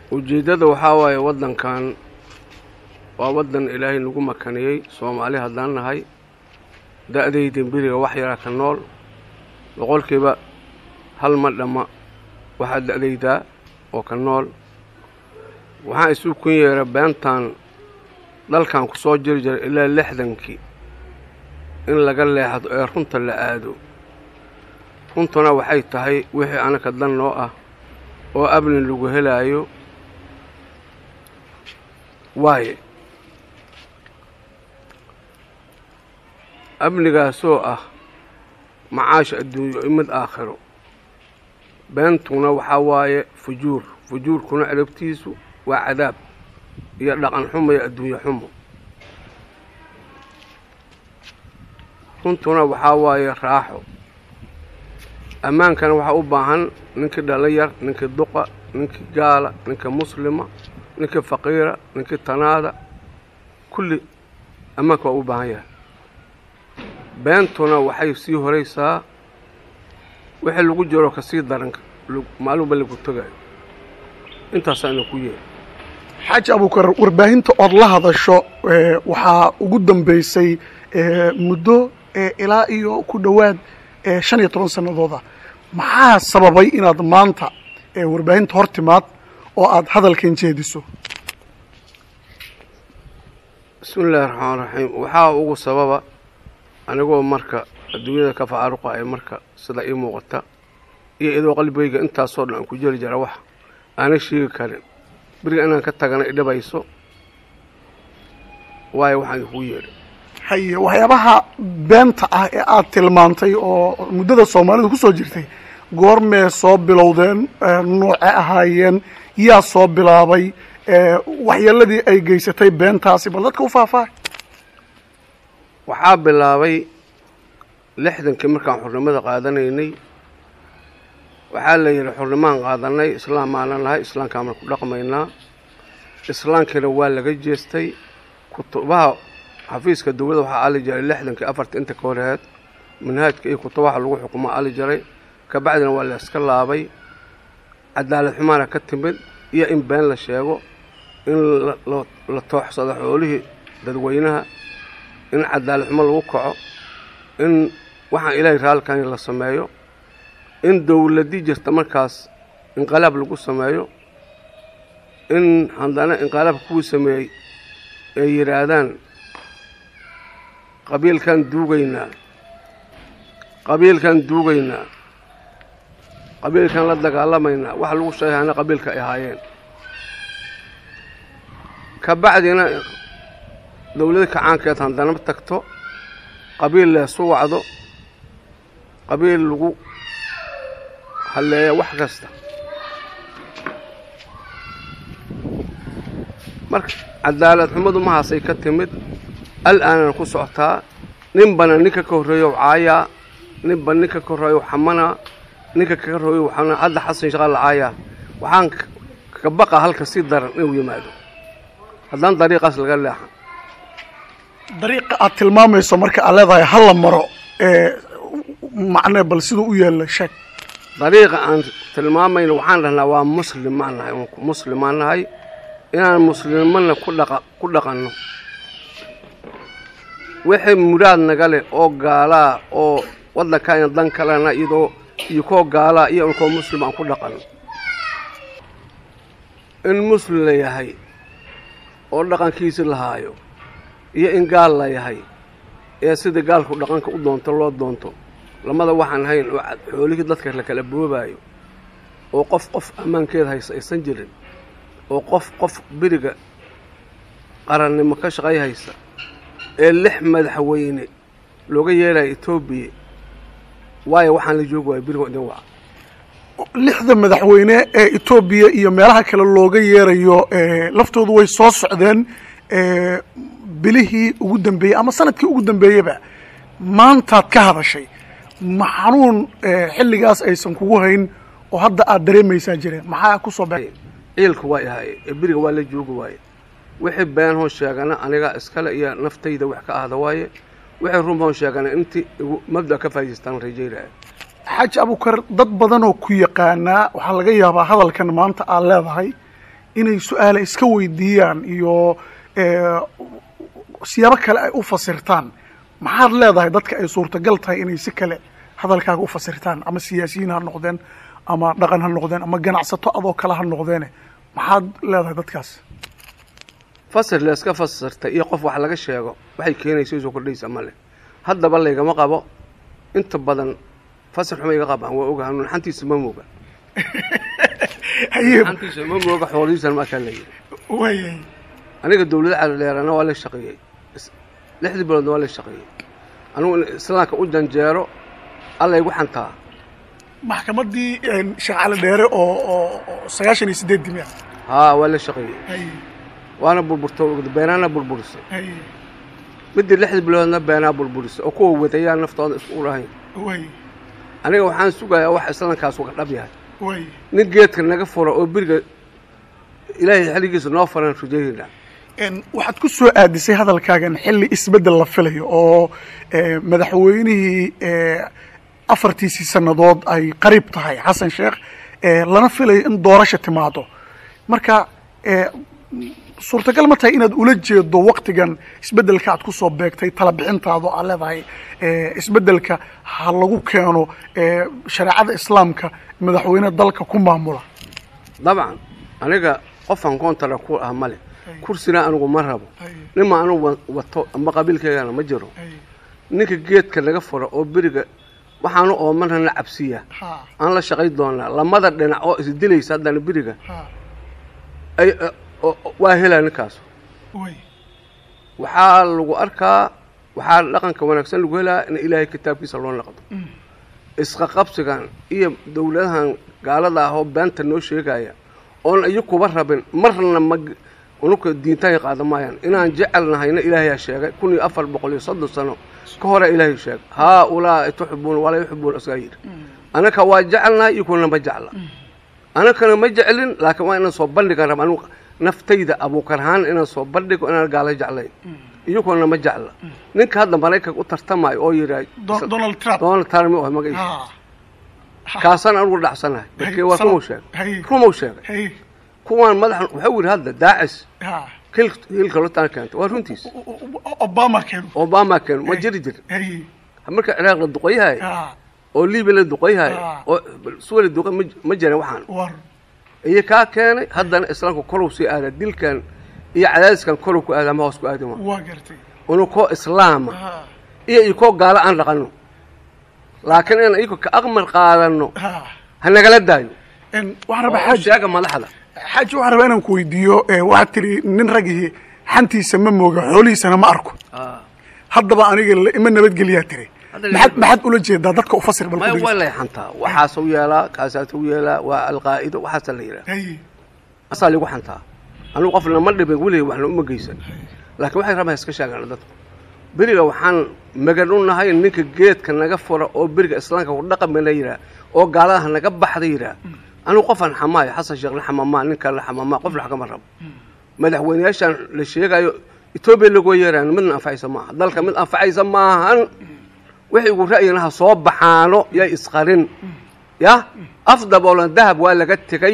ujeeddada waxaa waaye waddankan waa waddan ilaahay nagu makaniyey soomaali haddaan nahay da'dayda beriga wax yaraa ka nool boqolkiiba hal ma dhamma waxaa da'daydaa oo ka nool waxaan isu kun yeera beentan dalkan ku soo jiri jiray ilaa lixdankii in laga leexdo ee runta la aado runtuna waxay tahay wixii anaka dan noo ah oo abni lagu helaayo waaye amnigaasoo ah macaash adduunyo iyo mid aakhiro beentuna waxaa waaye fujuur fujuurkuna cirabtiisu waa cadaab iyo dhaqan xumo iyo adduunye xumo runtuna waxaa waaye raaxo ammaankana waxaa u baahan ninkii dhalinyar ninkii duqa ninkii gaala ninkii muslima ninkii faqiira ninkii tanaada kulli ammaanka waa u baahan yahay beentuna waxay sii horaysaa wixii lagu jiro ka sii daran maaluba lagu tegayo intaasaa ina ku yeeri xaaji abuukar warbaahinta ood la hadasho waxaa ugu dambaysay muddo ilaa iyo ku dhowaad shan iyo toban sannadooda maxaa sababay inaad maanta warbaahinta hor timaad oo aad hadalkan jeediso bismi illaahi raxmaan raxiim waxaa ugu sababa anigoo marka adduunyada ka facaaruqa ee marka sida ii muuqata iyo idoo qalbigayga intaasoo dhan aan ku jeli jara wax aanay sheegi karin beriga inaan ka tagana idhabayso waayo waxaan kuu yeedhay haye waxyaabaha beenta ah ee aad tilmaantay oo muddada soomaalida ku soo jirtay goormee soo bilowdeen nooce ahaayeen yaa soo bilaabay waxyeeladii ay geysatay beentaasi bal dadka u faahfaahay waxaa bilaabay lixdankii markaan xurnimada qaadanaynay waxaa la yidhi xurnimaan qaadanay islaam maanan nahay islaamkaan ku dhaqmaynaa islaamkiina waa laga jeestay kutubaha xafiiska dowladda waxaa ali jiray lixdankii afarta inta ka horeheed manhaajka iyo kutubaha lagu xukumo ali jiray kabacdina waa la iska laabay cadaalad xumaana ka timid iyo in been la sheego in la tooxsado xoolihii dadweynaha in cadaalad xumo lagu kaco in waxaan ilaahay raalkani la sameeyo in dowladii jirta markaas inqalaab lagu sameeyo in haddana inqalaabka kuwii sameeyey ay yidhaahdaan qabiilkan duugaynaa qabiilkan duugaynaa qabiilkan la dagaalamaynaa waxa lagu sheegayana qabiilka ay ahaayeen ka bacdina dowlada kacaankeed haddana tagto qabiil leesu wacdo qabiil lagu halleeya wax kasta marka cadaalad xumadu mahaasay ka timid al-aanana ku socotaa ninbana ninka ka horreeyow caayaa ninba ninka ka horreeyow xamanaa ninka kaga horreeyow xamanaa hadda xasan shaqaa la caayaa waxaan ka baqa halka si daran inuu yimaado haddaan dariiqaas laga leexan dariiqa aad tilmaamayso marka aad leedahay hala maro macnee bal siduu u yaalla sheeg dariiqa aan tilmaamayno waxaan dhahnaa waa muslim maan nahay muslimaan nahay inaan muslimana ku dhaqa ku dhaqanno wixii muraad naga leh oo gaalaa oo waddankaayna dan kalena iyadoo iyo koo gaalaa iyo inkoo muslim aan ku dhaqanno in muslim la yahay oo dhaqankiisi lahaayo iyo in gaal la yahay ee sida gaalku dhaqanka u doonto loo doonto lamada waxaan hayn oo xoolihii dadka la kala boobaayo oo qof qof ammaankeeda haysa aysan jirin oo qof qof beriga qarannimo ka shaqay haysa ee lix madaxweyne looga yeelaya etoobiya waayo waxaan la joogi waaya beriga idin waca lixda madaxweyne ee etoobiya iyo meelaha kale looga yeerayo laftoodu way soo socdeen bilihii ugu dambeeyey ama sanadkii ugu dambeeyeyba maantaad ka hadashay ma xanuun xilligaas aysan kugu hayn oo hadda aad dareemaysaa jireen maxaa ku soo baxay ciilka waa ahaye ee beriga waa la joogi waaye wixii been hoon sheegana aniga iskale iyo naftayda wax ka ahda waaye wixii run hoon sheegana intii igu mabda ka faa'idaystaan rajaynaya xaaji abukar dad badanoo ku yaqaanaa waxaa laga yaabaa hadalkan maanta aad leedahay inay su-aale iska weydiiyaan iyo siyaabo kale ay u fasirtaan maxaad leedahay dadka ay suurtagal tahay inay si kale hadalkaaga u fasirtaan ama siyaasiyiin ha noqdeen ama dhaqan ha noqdeen ama ganacsato adoo kale ha noqdeene maxaad leedahay dadkaas fasir la iska fasirtay iyo qof wax laga sheego waxay keenaysa isoo kordhaysa male haddaba laygama qabo inta badan fasir xuma iga qabaan waa ogaha nuunxantiisa ma mooga nuunxantiisa ma mooga xoolihiisan markaa la yidhi waayay aniga dawlada calodheerana waa la shaqeeyey lixdii biloodna waa la shaqeeyey anugu in islaamka u janjeero alla igu xantaa maxkamaddii sheekh cali dheere oo oo sagaashan iyo sideed dimi ah haa waa la shaqeeyey waana burburta beenaana burburisay midii lixdii biloodna beenaa burburisay oo kuwa wadayaa naftooda isku lahayn way aniga waxaan sugayaa wax islaamkaas uga dhab yahay way nin geedka naga fura oo beriga ilaahay xilligiisa noo faran rajayna waxaad ku soo aadisay hadalkaagan xilli isbeddel la filayo oo madaxweynihii afartiisii sannadood ay qariib tahay xasan sheekh lana filayo in doorasha timaado marka suurtagal ma tahay inaad ula jeedo waktigan isbeddelka aad ku soo beegtay tala bixintaado aad leedahay isbeddelka ha lagu keeno shareecada islaamka madaxweyne dalka ku maamula dabcan aniga qofaan koontara ku ah male kursina anigu ma rabo nima anugu wato amba qabiilkeygana ma jiro ninka geedka naga fura oo beriga waxaanu oomanana cabsiya aan la shaqay doonaa lamada dhinac oo isdilaysa haddana beriga ay waa helaa ninkaas waxaa lagu arkaa waxaa dhaqanka wanaagsan lagu helaa in ilaahay kitaabkiisa loo naqdo isqaqabsigan iyo dawladahan gaalada ah oo beenta noo sheegaya oon iyo kuba rabin marna ma unuka diintahay qaada maayaan inaan jecelnahayna ilaahayaa sheegay kun iyo afar boqol iyo soddon sano ka hore ilaahay sheegay haa ulaa'i tuxibuuna walaa yuxibuuna isagaa yidhi anaka waa jecelnahay iyo kuna ma jecla anakana ma jeclin laakiin waa inaan soo bandhigan raba anugu naftayda abuukarhaan inaan soo bandhigo inaan gaala jeclayn iyaguna ma jecla ninka hadda maraykanka u tartamayo oo yidhaah donald trump donald trump oh magaciisa kaasaan anugu dhacsanahay markii waa rumau sheegay rumau sheegay kuwaan madaxa waxau yidhi hadda daacis hil hilka lotaan keentay waa runtiis obama keeno obama keeno ma jiri jir marka ciraaq la duqoyahay oo libiya la duqoyahay oo suwa la duqay ma jiran waxaan iyo kaa keenay haddana islaamka korow sii aada dilkan iyo cadaadiskan korow ku aada ama hoos ku aadi ma waa gartay unu koo islaama iyo iyo koo gaalo aan dhaqanno laakiin inaan iyako ka aqmar qaadano ha nagala daayo waxaan rabaa oo xaaji sheega madaxda xaaji waxaan rabaa inaan ku weydiiyo waxaad tiri nin ragihii xantiisa ma mooga xoolihiisana ma arko haddaba aniga la- ima nabadgeliyaa tiri Hadda maxaad la- maxaad ula jeedaa dadka u fasir bal maya ku waa dhegeysta. lay xantaa waxaasuu yeelaa kaasaasuu yeelaa waa alqaa'ido waxaasa la yidhaha Hay, asaa ligu xantaa anugu qofna ma dhibin weligay waxna uma geysan laakiin waxay rabaa iska sheegaan dadku beriga waxaan magan u nahay ninka geedka naga fura oo beriga islaamka ku dhaqami la yidhaah oo gaaladaha naga baxda yidhaah anugu qofaan xamaayo xasan sheekh la xamamaa ninkaan la xamamaa qof la kama rabo madaxweyneyaashan la sheegayo etoobiya lagu yeeraan midna anfacaysa maaha dalka mid anfacaysa maahan wixii ugu ra'yinaha soo baxaano yay isqarin ya afdaboolan dahab waa laga tegay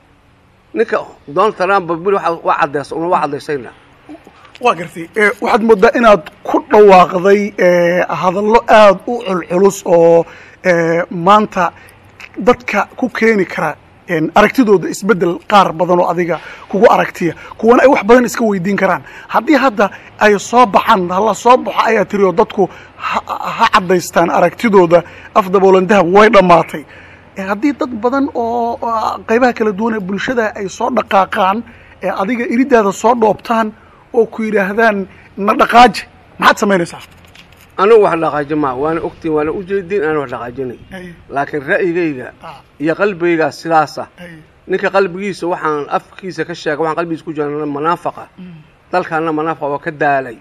ninka donald trump beri waa waa cadeys una waa cadaysayna waa gartay Eh, waxaad moodaa inaad ku dhawaaqday eh, hadallo aada u culculus oo eh, maanta dadka ku keeni kara en, aragtidooda isbeddel qaar badan oo adiga kugu aragtiya kuwana ay wax badan iska weydiin karaan haddii hadda ay soo baxaan hala soo baxo ayaa tiri oo dadku ha ha caddaystaan aragtidooda afdaboolan dahab way dhammaatay Eh, haddii dad badan oo oo qaybaha kala duwan ee bulshada ay soo dhaqaaqaan ee adiga iridaada soo dhoobtaan oo ku yidhaahdaan na dhaqaaji maxaad samaynaysaa anigu wax dhaqaaji maa waana ogtiin waana ujeedin aan wax dhaqaajinay laakiin ra'yigayga iyo qalbigaygaa sidaasa ninka qalbigiisa waxaan afkiisa ka sheega waxaan qalbigiisa ku jira manaafaqa dalkaana manaafaqa waa ka daalay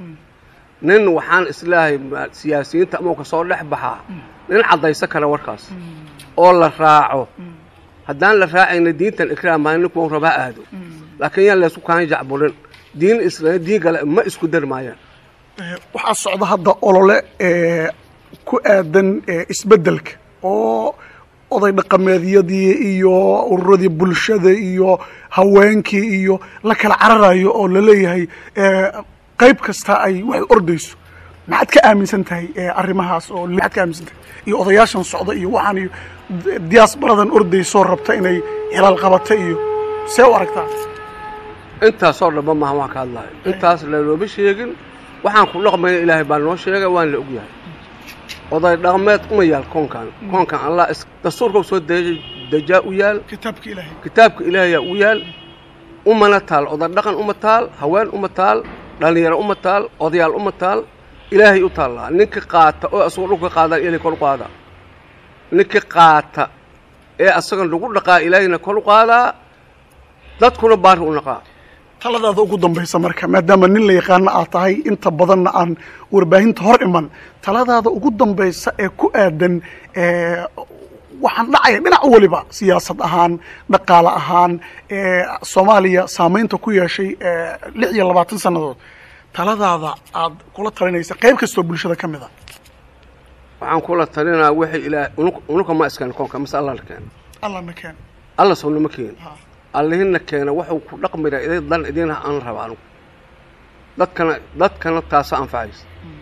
nin waxaan islaahay ma- siyaasiyiinta ama ka soo dhex baxaa nin caddaysan kara warkaas oo la raaco haddaan la raacayna diintan ikraam maa ninku uu rabaa aado laakiin yaan laysku kaan jacburin diin isla diin kale ma isku dari maayaan Eh, waxaa socda hadda olole eh, ku aadan eh, isbeddelka oo oday dhaqameedyadii iyo ururadii bulshada iyo haweenkii iyo la kala cararayo oo laleeyahay qayb kasta ay waxay ordayso maxaad ka aaminsan tahay arrimahaas oo maxaad ka aaminsan tahay iyo odayaashan socda iyo waxaan iyo diyaasbaradan ordaysoo rabta inay hilaal qabata iyo see u aragtaa intaasoo dhanba maaha waan ka hadlahay intaas lanooma sheegin waxaan ku dhaqmayna ilaahay baa noo sheegay waan la ogyahay oday dhaqmeed uma yaal koonkan koonkan allah dastuurka soo dejaa u yaal kitaabka ilaahay kitaabka ilaahayaa u yaal umana taal oday dhaqan uma taal haween uma taal dhallinyaro uma taal odayaal uma taal ilaahay u taallaa ninka qaata oo asagoo dhulka qaadaan ilaahay kor u qaadaa ninka qaata ee asaga lagu dhaqaa ilaahayna kor u qaadaa dadkuna baari u naqaa taladaada ugu dambaysa marka maadaama nin la yaqaano aad tahay inta badanna aan warbaahinta hor iman taladaada ugu dambaysa ee ku aadan waxaan dhacaya dhinac weliba siyaasad ahaan dhaqaale ahaan soomaaliya saamaynta ku yeeshay lix iyo labaatan sannadood taladaada aad kula talinaysa qayb kastoo bulshada ka mid a waxaan kula talinaa waxay ilaah unuka ma iskaan koonka mase alla la keena allana keen alla sownama keena allihina keena waxuu ku dhaqmira iday dan idiin aan raba anugu dadkana dadkana taasa anfacaysa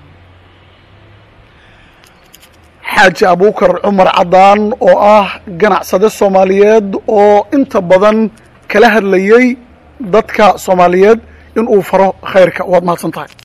xaaji abuukar cumar caddaan oo ah ganacsade soomaaliyeed oo inta badan kala hadlayey dadka soomaaliyeed in uu faro khayrka waad mahadsan tahay